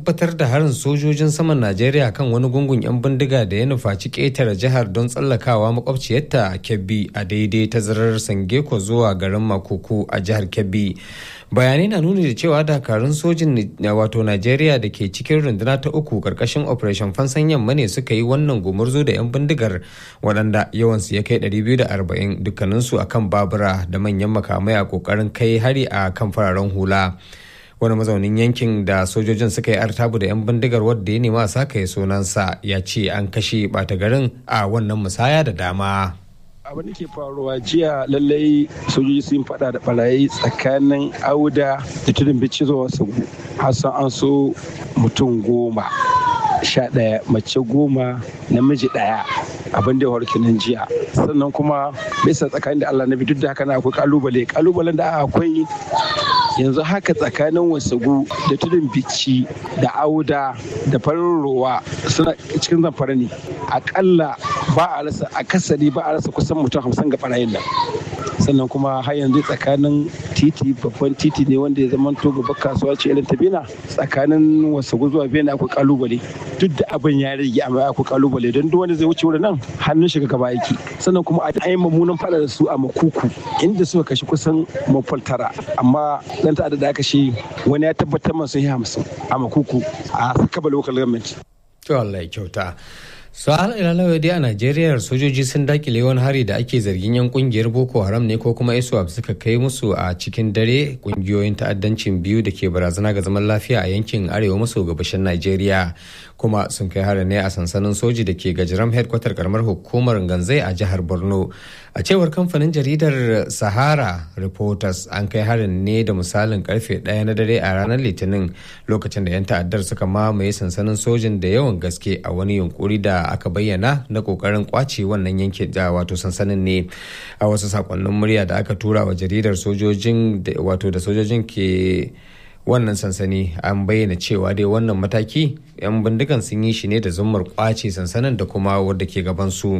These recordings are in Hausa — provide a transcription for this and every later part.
tabbatar da harin sojojin saman Najeriya kan wani gungun 'yan bindiga da ya nufaci ƙetare jihar don tsallakawa makwabciyarta a Kebbi a daidai tazarar Sangeko zuwa garin Makuku a jihar Kebbi. Bayanai na nuni da cewa dakarun sojin wato Najeriya da ke cikin runduna ta uku karkashin Operation Fansan Yamma ne suka yi wannan gumurzu da 'yan bindigar waɗanda yawansu ya kai 240 dukkaninsu akan babura da manyan makamai a ƙoƙarin kai hari a kan fararen hula. wani mazaunin yankin da sojojin suka yi artabu da 'yan bindigar wadda ya nema sa kai sunansa ya ce an kashe bata garin a wannan musaya da dama abin da ke faruwa jiya lallai sojoji sun fada da barayi tsakanin auda da tudun bici zuwa sagu hassan an so mutum goma sha ɗaya mace goma namiji ɗaya abin da ya warke nan jiya sannan kuma bisa tsakanin da allah na duk da haka na akwai kalubale kalubalen da akwai yanzu haka tsakanin wasagu da tudun bici da auda da farin ruwa suna cikin zamfara ne akalla ba a rasa akasari ba a rasa kusan mutum hamsin ga barayin nan sannan kuma har yanzu tsakanin titi babban titi ne wanda ya zama to babbar kasuwa ce irin ta bena tsakanin wasagu zuwa bena akwai kalubale duk da abin ya rage amma akwai kalubale don duk wanda zai wuce wurin nan hannun shiga gaba yake sannan kuma a yi mummunan fada da su a makuku inda suka kashe kusan mafal tara amma dan ta'adda da aka shi wani ya tabbatar masu yi hamsin a makuku a sakaba local government. To Allah ya kyauta. su ila dai a najeriya sojoji sun dakile wani hari da ake zargin yan kungiyar boko haram ne ko kuma iswap suka kai musu a cikin dare kungiyoyin ta'addancin biyu da ke barazana ga zaman lafiya a yankin arewa maso gabashin najeriya kuma sun kai hari ne a sansanin soji da ke gajiram headquarter karamar hukumar ganzai a jihar borno a cewar kamfanin jaridar sahara reporters an kai harin ne da misalin karfe ɗaya na dare a ranar litinin lokacin da 'yan ta'addar suka mamaye sansanin sojin da yawan gaske a wani yunkuri da aka bayyana na kokarin kwace wannan yankin da wato sansanin ne a wasu sakonnin murya da aka tura wa jaridar sojojin wato da sojojin ke wannan sansani an bayyana cewa dai wannan mataki 'yan bindigan sun yi shi ne da zummar kwace sansanin da kuma wadda ke gabansu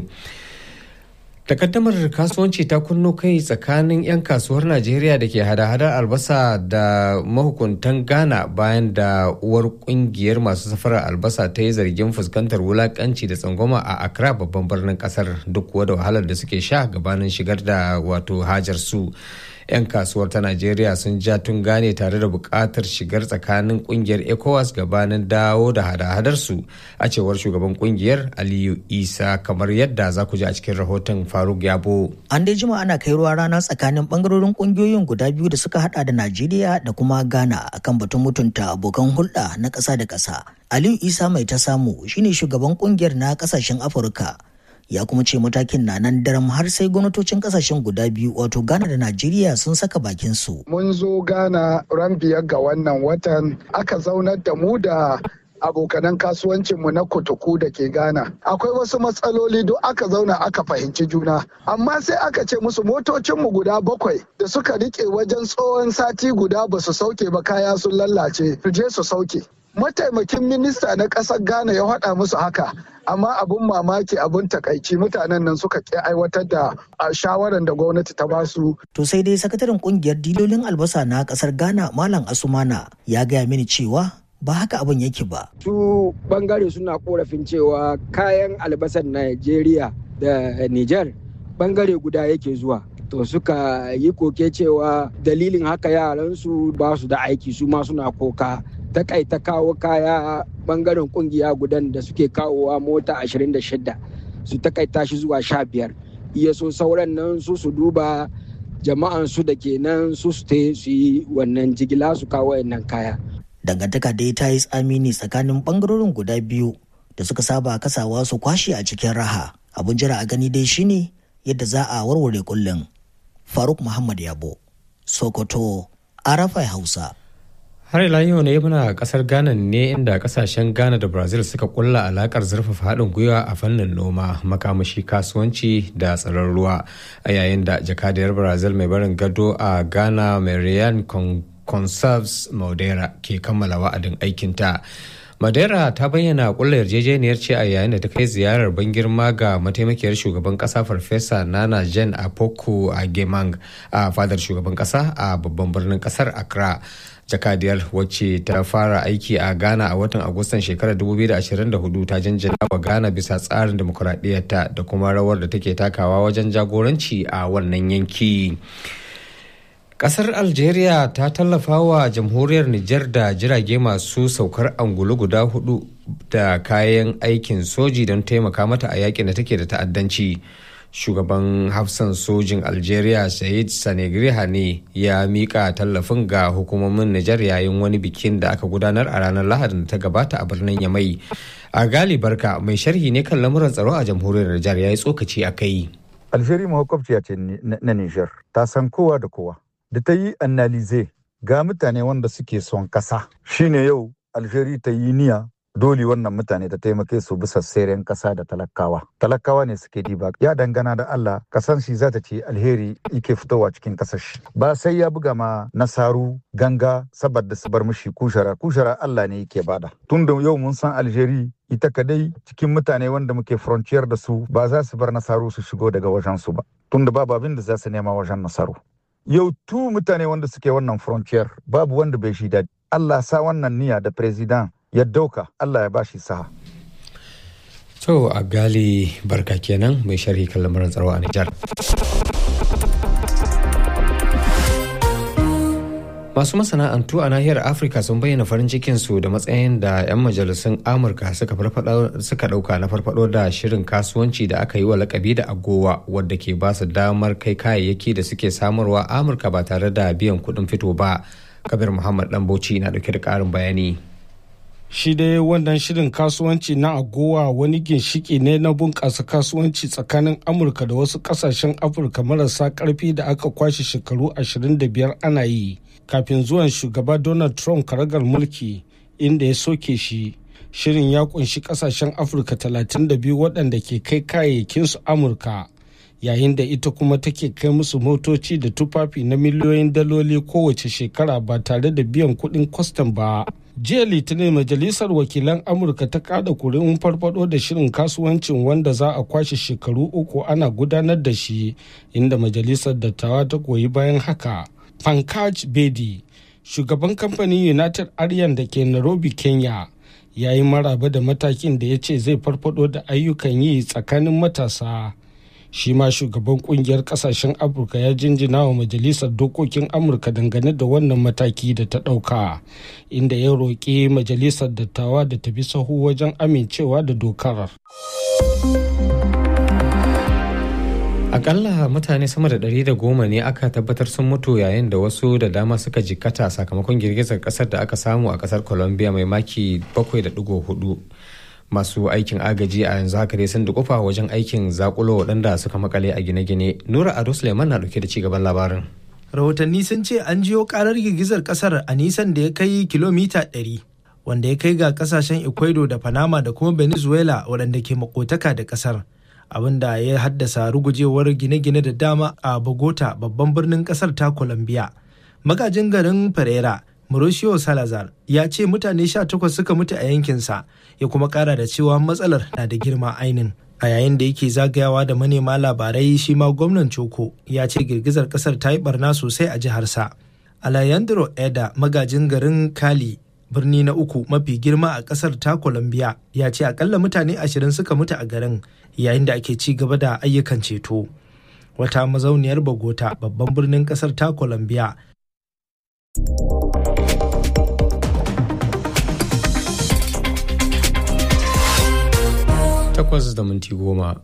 takaddamar kasuwanci ta kunno kai tsakanin 'yan kasuwar najeriya da ke hada-hadar albasa da mahukuntan ghana bayan da uwar kungiyar masu safarar albasa ta yi zargin fuskantar wulakanci da tsangwama a accra babban birnin kasar duk kuwa da wahalar da suke sha gabanin shigar da wato hajar su 'yan kasuwar ta najeriya sun ja tun gane tare da buƙatar shigar tsakanin kungiyar ecowas gabanin dawo da hada-hadar su a cewar shugaban kungiyar aliyu isa kamar yadda za ku ji a cikin rahoton faruk yabo an dai jima ana kai ruwa rana tsakanin bangarorin kungiyoyin guda biyu da suka hada da najeriya da kuma ghana akan batun mutunta abokan hulɗa na ƙasa da ƙasa aliyu isa mai ta samu shine shugaban kungiyar na ƙasashen afirka ya kuma ce matakin na nan daram har sai gwamnatocin kasashen guda biyu wato ghana da najeriya sun saka bakin su mun zo ghana ran biyar ga wannan watan aka zaunar da mu da abokanan kasuwancinmu na kutuku da ke ghana akwai wasu matsaloli duk aka zauna aka fahimci juna amma sai aka ce musu motocinmu guda bakwai da suka rike wajen tsohon sati guda ba su sauke ba kaya sun lallace su je su sauke mataimakin minista na ƙasar ghana ya haɗa musu haka amma abun mamaki abun takaici mutanen nan suka ƙi aiwatar da shawarar da gwamnati ta basu. To sai dai sakataren kungiyar dilolin albasa na ƙasar ghana malam asumana ya gaya mini cewa ba haka abin yake ba. Su bangare suna korafin cewa kayan albasar Najeriya da Nijar bangare guda yake zuwa. To suka yi koke cewa dalilin haka yaransu ba su da aiki su ma suna koka. takaita kawo kaya bangaren kungiya gudan da suke kawowa mota 26 su takaita shi zuwa 15 iya so sauran nan su su duba jama'an su da ke nan su su su yi wannan jigila su kawo wannan kaya dangantaka dai ta yi tsamini tsakanin bangarorin guda biyu da suka saba kasawa su kwashe a cikin raha abun jira a gani dai shine yadda za a warware kullum faruk muhammad yabo sokoto arafai hausa har ila yau ne muna kasar ghana ne inda kasashen ghana da brazil suka kulla alakar zurfafa haɗin gwiwa a fannin noma makamashi kasuwanci da tsaron ruwa a yayin da jakadiyar brazil mai barin gado a ghana marian conserves madeira ke kammala wa'adin aikinta Madeira ta bayyana kulla yarjejeniyar ce a yayin da ta kai ziyarar ban girma ga mataimakiyar shugaban kasa farfesa Nana Jen Apoko a Gemang a fadar shugaban kasa a babban birnin kasar Accra. jakadiyar wacce ta fara aiki a ghana a watan agustan shekarar 2024 ta janjana wa ghana bisa tsarin demokuraɗiyyarta da kuma rawar da take takawa wajen jagoranci a wannan yanki kasar algeria ta tallafa wa jamhuriyar niger da jirage masu saukar angulu guda hudu da kayan aikin soji don taimaka mata a yakin da take da ta'addanci shugaban hafsan sojin algeria said sanegriha ne ya mika tallafin ga hukumomin nijar yayin wani bikin da aka gudanar a ranar lahadin da ta gabata a birnin yamai a gali barka mai sharhi ne kan lamuran tsaro a jamhuriyar nijar ya yi tsokaci a kai algeria mahaukabciya ce na nijar ta san kowa da kowa da ta yi analize ga mutane wanda suke son kasa shine yau algeria ta yi niyya dole wannan mutane ta taimake su bisa seren kasa da talakawa talakawa ne suke diba ya dangana da Allah kasan shi za ta ce alheri yake fitowa cikin kasar shi ba sai ya buga ma nasaru ganga saboda su bar mishi kushara kushara Allah ne yake bada tun da yau mun san alheri ita kadai cikin mutane wanda muke frontier da su ba za su bar nasaru su shigo daga wajen su ba tun da babu abin da za su nema wajen nasaru yau tu mutane wanda suke wannan frontier babu wanda bai shi daɗi Allah sa wannan niyya da president ya dauka Allah ya bashi saha. To a gali barka kenan mai sharhi kan lamarin tsaro a Nijar. Masu masana'antu a nahiyar Afirka sun bayyana farin cikinsu da matsayin da 'yan majalisun Amurka suka ɗauka na farfado da shirin kasuwanci da aka yi wa lakabi da agowa wadda ke ba su damar kai kayayyaki da suke samarwa Amurka ba tare da biyan kuɗin fito ba. Kabir Muhammad Bauchi na ɗauke da ƙarin bayani. shi dai wannan shirin kasuwanci na agowa wani ginshiki ne na bunƙasa kasuwanci tsakanin amurka da wasu ƙasashen afirka marasa ƙarfi da aka kwashe shekaru 25 ana yi kafin zuwan shugaba donald trump karagar mulki inda ya soke shi shirin ya kunshi ƙasashen afirka 32 waɗanda ke kai kayayyakinsu amurka yayin da ita kuma take kai musu motoci da tufafi na miliyoyin daloli kowace shekara ba tare da biyan kuɗin kwastam ba. jiya litinin majalisar wakilan amurka ta kada kuri'un farfado da shirin kasuwancin wanda za a kwashe shekaru uku ana gudanar da shi inda majalisar dattawa ta goyi bayan haka pankaj bedi shugaban kamfanin united aryan da ke nairobi kenya ya yi maraba da matakin da ya ce zai farfado da ayyukan yi tsakanin matasa shi ma shugaban kungiyar kasashen afirka ya jinjina wa majalisar dokokin amurka dangane da wannan mataki da ta ɗauka inda ya roƙi majalisar dattawa da ta bi sahu wajen amincewa da dokar akalla mutane sama da ɗari da goma ne aka tabbatar sun mutu yayin da wasu da dama suka jikkata sakamakon girgizar kasar da aka samu a kasar colombia mai maki 7.4 masu aikin agaji a yanzu haka dai sun dukufa wajen aikin zakulo waɗanda suka makale a gine-gine nura ado suleiman na dauke da cigaban labarin rahotanni sun ce an jiyo karar girgizar kasar a nisan da ya kai kilomita 100 wanda ya kai ga kasashen ecuador da panama da kuma venezuela waɗanda ke makotaka da kasar abinda ya haddasa rugujewar gine-gine da dama a bogota babban birnin kasar ta colombia magajin garin pereira Mauricio Salazar ya ce mutane 18 suka mutu a yankinsa ya kuma kara da cewa matsalar na da girma ainin. A yayin da yake zagayawa da manema labarai shi ma gwamnan Choko ya ce girgizar kasar ta yi barna sosai a jiharsa. Alejandro Eda magajin garin Kali birni na uku mafi girma a kasar ta Colombia ya ce akalla mutane ashirin suka mutu a garin yayin da ake ci gaba da ayyukan ceto. Wata mazauniyar Bogota babban birnin kasar ta Colombia takwas da minti goma.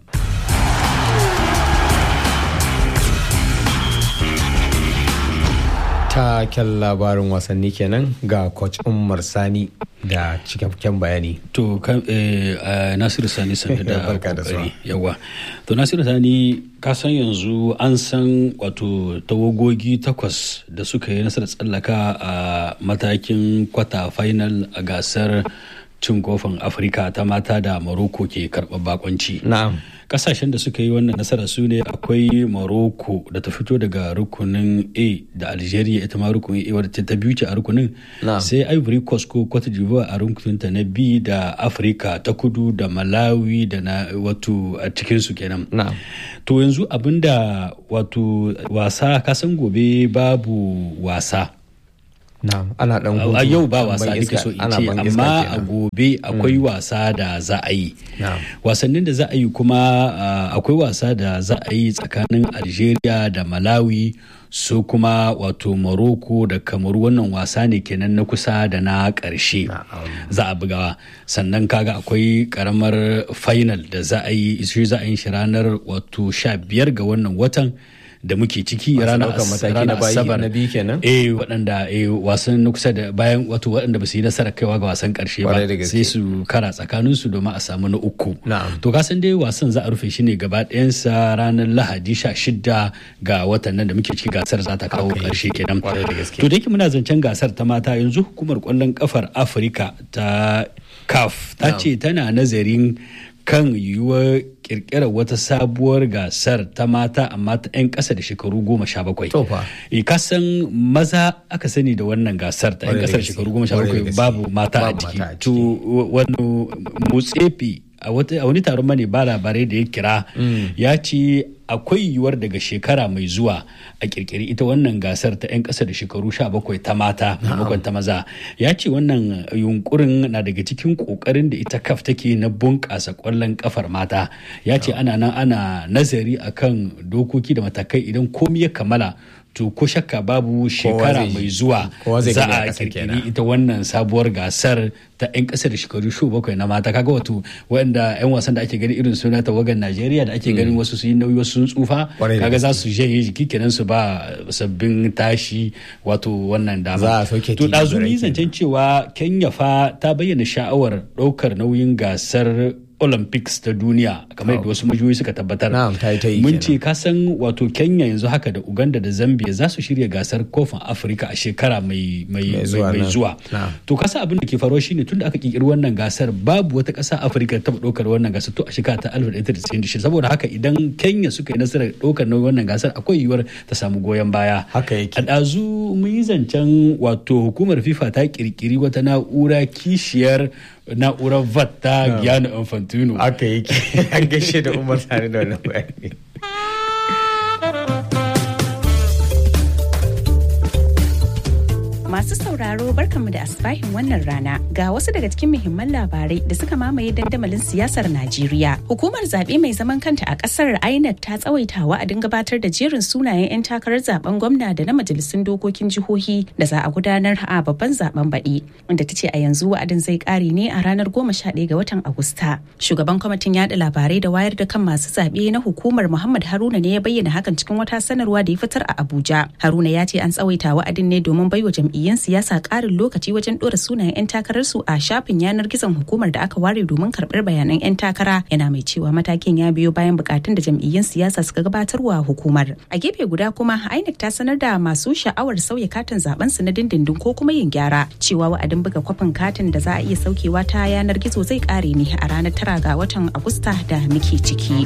Taken labarin wasanni kenan ga coach Umar Sani da cikakken bayani. To Nasiru Sani sanda da kokari yawa. To Nasiru Sani ka san yanzu an san wato tawagogi takwas da suka yi nasarar tsallaka a matakin kwata final a gasar cin kofin afirka ta mata da morocco ke karɓar bakonci na'am kasashen da suka yi wannan nasara su ne akwai morocco da ta fito daga rukunin a da algeria ita ma rukunin a wadda ta biyu ce a rukunin sai ivory coast ko cote d'ivoire a rukunin ta na b da afirka ta kudu da malawi da na wato a cikin su kenan to yanzu abinda wato wasa kasan gobe babu wasa ana dan a yau ba wasa duka so in ce amma a gobe akwai wasa da za a yi wasannin da za a yi kuma akwai wasa da za a yi tsakanin algeria da malawi su kuma wato morocco da kamaru wannan wasa ne kenan na kusa da na ƙarshe za a bugawa sannan kaga akwai karamar final da za a yi shi za a yi shi ranar wato sha biyar ga wannan watan da muke ciki ranar asabar na biyu kenan eh waɗanda eh wasan na kusa da bayan wato waɗanda ba su yi nasarar kaiwa ga wasan ƙarshe ba sai su kara tsakanin su domin a samu na uku to ka san dai wasan za a rufe shi ne gaba ɗayansa ranar lahadi sha shida ga watan nan da muke ciki gasar za ta kawo ƙarshe kenan to da yake muna zancen gasar ta mata yanzu hukumar ƙwallon kafar afirka ta caf ta ce tana nazarin kan yiwuwar kirkirar wata sabuwar gasar ta mata amma ta 'yan ƙasa da shekaru goma sha bakwai. kasan maza aka sani da wannan gasar ta 'yan ƙasa da shekaru goma sha bakwai babu mata a ciki. To wani motsefi a wani taron mane ba labarai da ya kira ya ce akwai yiwuwar daga shekara mai zuwa a kirkiri ita wannan gasar ta 'yan ƙasa da shekaru 17 ta mata maimakon ta maza ya ce wannan yunkurin na daga cikin ƙoƙarin da ita kaf take na bunƙasa ƙwallon ƙafar mata ya ce ana nan ana nazari akan dokoki da matakai idan komi ya kammala to ko shakka babu shekara mai zuwa za a kirkiri ita wannan sabuwar gasar ta 'yan ƙasa da shekaru shu bakwai na mata kaga wato waɗanda 'yan wasan da ake gani irin suna tawagan najeriya da ake ganin wasu su yi nauyi wasu sun tsufa kaga za su je jiki kenan su ba sabbin tashi wato wannan dama to ɗazu ni zancen cewa kenya fa ta bayyana sha'awar ɗaukar nauyin gasar olympics ta duniya kamar yadda wasu majiyoyi suka tabbatar mun ce kasan wato kenya yanzu haka da uganda da zambia za su shirya gasar kofin afirka a shekara mai zuwa to kasa abin da ke faruwa shine tun da aka kirkiri wannan gasar babu wata kasa afirka ta ɗaukar wannan gasar to a shekara ta 1996 saboda haka idan kenya suka yi nasarar ɗaukar nauyin wannan gasar akwai yiwuwar ta samu goyon baya haka yake a ɗazu mun yi zancen wato hukumar fifa ta kirkiri wata na'ura kishiyar na'urar vat ta Gianni Infantino. Aka yake an gaishe da Umar tare da wannan bayani. Masu sauraro barkanmu da asbahin wannan rana ga wasu daga cikin muhimman labarai da suka mamaye dandamalin siyasar Najeriya. Hukumar zaɓe mai zaman kanta a ƙasar INEC ta tsawaita wa'adin gabatar da jerin sunayen 'yan takarar zaben gwamna da na majalisun dokokin jihohi da za a gudanar a babban zaben baɗi. Wanda ta ce a yanzu wa'adin zai ƙare ne a ranar goma sha ɗaya ga watan Agusta. Shugaban kwamitin yaɗa labarai da wayar da kan masu zaɓe na hukumar Muhammad Haruna ne ya bayyana hakan cikin wata sanarwa da ya fitar a Abuja. Haruna ya ce an tsawaita wa'adin ne domin baiwa jam'iyyar jam'iyyun siyasa ƙarin lokaci wajen ɗora sunayen 'yan takararsu a shafin yanar gizon hukumar da aka ware domin karɓar bayanan 'yan takara yana mai cewa matakin ya biyo bayan bukatun da jam'iyyun siyasa suka gabatarwa hukumar a gefe guda kuma inec ta sanar da masu sha'awar sauya katin zaben su na dindindin ko kuma yin gyara cewa wa'adin buga kwafin katin da za a iya saukewa ta yanar gizo zai ƙare ne a ranar tara ga watan agusta da muke ciki.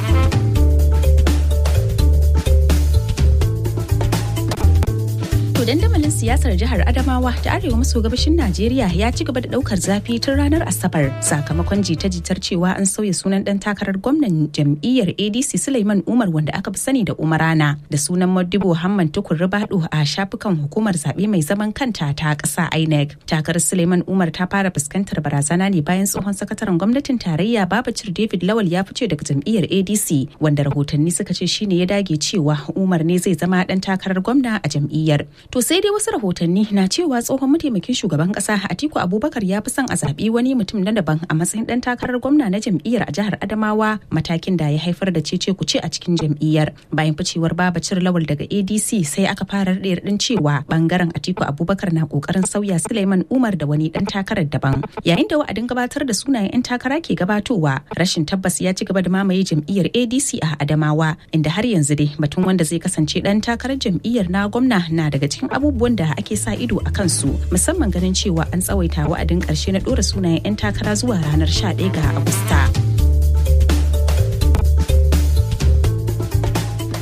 To dandamalin siyasar jihar Adamawa da arewa maso gabashin Najeriya ya ci gaba da daukar zafi tun ranar Asabar sakamakon jita-jitar cewa an sauya sunan dan takarar gwamnan jam'iyyar ADC Suleiman Umar wanda aka fi sani da Umarana da sunan Modibo Hamman Tukur Ribado a shafukan hukumar zaɓe mai zaman kanta ta ƙasa INEC. Takarar Suleiman Umar ta fara fuskantar barazana ne bayan tsohon sakataren gwamnatin tarayya Babacir David Lawal ya fice daga jam'iyyar ADC wanda rahotanni suka ce shine ya dage cewa Umar ne zai zama dan takarar gwamna a jam'iyyar. To sai dai wasu rahotanni na cewa tsohon mataimakin shugaban kasa Atiku Abubakar ya fi son a zaɓi wani mutum na daban a matsayin ɗan takarar gwamna na jam'iyyar a jihar Adamawa matakin da ya haifar da cece kuce a cikin jam'iyyar. Bayan ficewar Babacir Lawal daga ADC sai aka fara raɗe raɗin cewa bangaren Atiku Abubakar na ƙoƙarin sauya Suleiman Umar da wani ɗan takarar daban. Yayin da wa'adin gabatar da sunayen 'yan takara ke gabatowa rashin tabbas ya ci gaba da mamaye jam'iyyar ADC a Adamawa inda har yanzu dai batun wanda zai kasance ɗan takarar jam'iyyar na gwamna na daga cikin abubuwan da ake sa ido a kansu musamman ganin cewa an tsawaita wa'adin karshe na ɗora sunayen 'yan takara zuwa ranar 11 ga agusta. Dan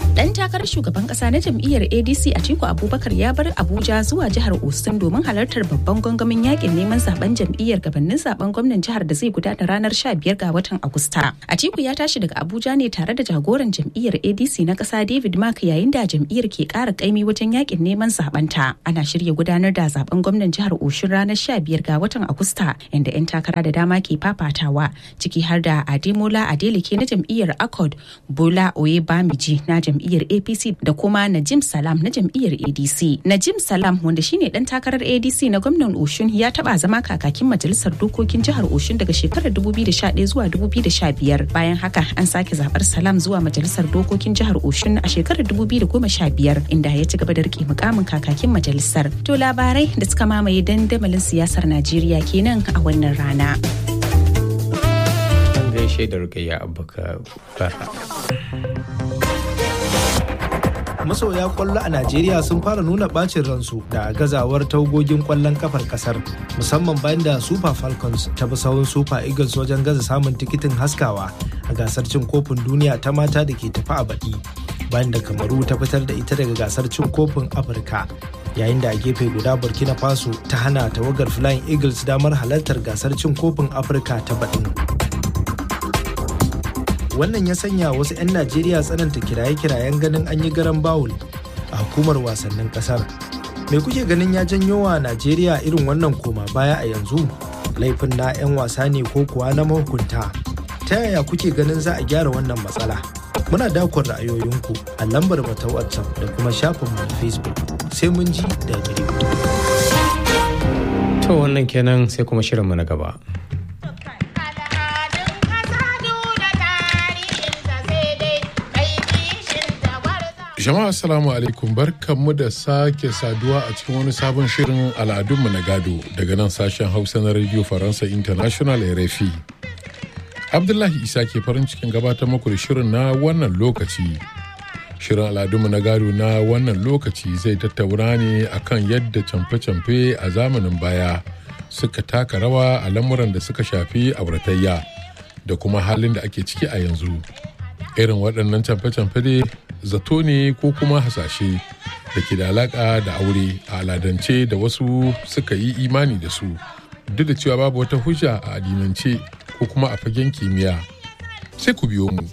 takarar shugaban kasa na jam'iyyar ADC Atiku Abubakar ya bar Abuja zuwa jihar Osun domin halartar babban gangamin yakin neman zaben jam'iyyar gabanin zaben gwamnan jihar da zai gudana ranar 15 ga watan Agusta. Atiku ya tashi daga Abuja ne tare da jagoran jam'iyyar ADC na kasa David Mark yayin da jam'iyyar ke kara kaimi wajen yakin neman zaben ta. Ana shirya gudanar da zaben gwamnan jihar Osun ranar 15 ga watan Agusta inda 'yan takara da dama ke fafatawa ciki har da Ademola Adeleke na jam'iyyar Accord, Bola Oyebamiji na jam'iyyar APC da kuma Najim Salam na jam'iyyar ADC. Najim Salam wanda shine dan takarar ADC na gwamnan Oshun ya taba zama kakakin majalisar dokokin jihar Oshun daga shekarar 2011 zuwa 2015. Bayan haka an sake zabar Salam zuwa majalisar dokokin jihar Oshun a shekarar 2015 inda ya ci gaba da rike mukamin kakakin majalisar. To labarai da suka mamaye dandamalin siyasar Najeriya kenan a wannan rana. gaishe da rukayya abubakar masoya kwallo a najeriya sun fara nuna bacin ransu da gazawar tawagogin kwallon kafar kasar musamman bayan da super falcons ta bi sahun super eagles wajen gaza samun tikitin haskawa a gasar cin kofin duniya ta mata da ke tafi a baɗi bayan da kamaru ta fitar da ita daga gasar cin kofin afirka yayin da a gefe guda burkina faso ta hana tawagar flying eagles damar halartar gasar cin kofin afirka ta baɗin wannan ya sanya wasu 'yan najeriya tsananta kiraye-kirayen ganin an yi garan bawul a hukumar wasannin kasar me kuke ganin ya janyo wa najeriya irin wannan koma baya a yanzu laifin na 'yan wasa ne ko kuwa na mahukunta ta yaya kuke ganin za a gyara wannan matsala muna dakon ra'ayoyinku a lambar ta whatsapp da kuma shafinmu na facebook sai mun ji da gari to wannan kenan sai kuma shirinmu na gaba Jama'a assalamu alaikum barkanmu da sake saduwa a cikin wani sabon shirin al'adunmu na gado daga nan sashen Hausa na Radio Faransa International RFI. Abdullahi Isa ke farin cikin gabatar muku da shirin na wannan lokaci. Shirin al'adunmu na gado na wannan lokaci zai tattauna ne akan yadda camfe-camfe a zamanin baya suka taka rawa a lamuran da suka shafi auratayya da kuma halin da ake ciki a yanzu. Irin waɗannan camfe-camfe dai zato ne ko kuma hasashe da ke da alaka da aure a aladance da wasu suka yi imani da su duk da cewa babu wata hujja a addinance ko kuma a fagen kimiyya sai ku biyo mu